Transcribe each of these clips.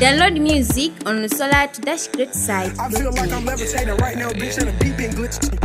Download music on the Solar to Dash Great site. I feel like I'm levitating right now, bitch, and the beat been glitching.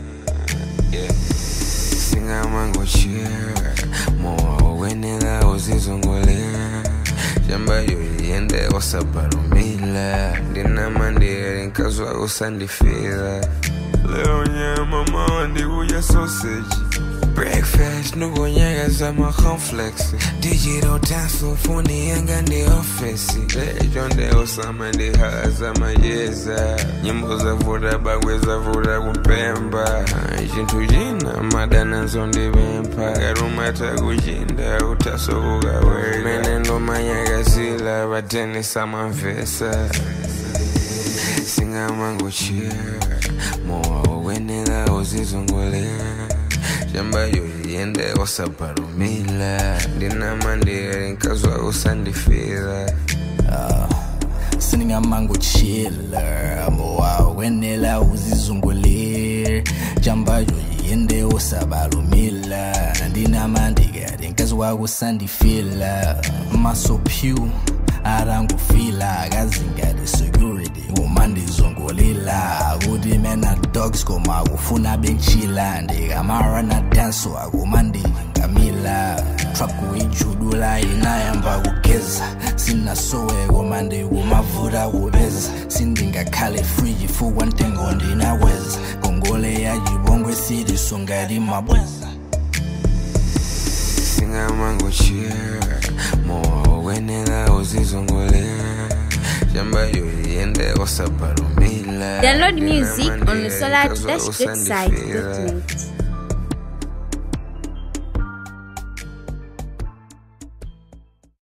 singamangoshira mowa wenela uzizongolera shamba yoyende wasabalumila ndinamandiri nkazwa usandifila leo nyama mawandikuya sausage breakfast nukonyekeza maconflex digital dance funi yanga ndi ofesi lecho ndeosama ndihaza mayeza nyimbo zavuta bakwe zavuta kupemba chinthu china madananso ndipempha karumata kuchinda utasokukawe mene ndomanyakazila pateni samamvesa singamangochira mowa wakwenela uzizongolera shamba yoyende wasabalumila ndinamandiri nkazwa usandifila siningamango chiller mowa wenela uzizungulir jambayo yende osabalumila ndinamandikati nkazwa kusandifila masopyu arangufila akazingati security umandizungulila kuti mena dogs koma kufuna benchila ndikamara na danso akumandingamila trap kuijudula inayamba kugeza sinasowe koma ndikumavuta kupeza sindingakhale friji fukwa ntengo ndinaweza ngongole ya chipongwe sitisungati mabweza singamangochira mowa wakwenela uzizongolera shamba yoyende wasabalumila Download music on the ndinamandiri Solar to nkazwa Dash Great site. usandifila. Dot net.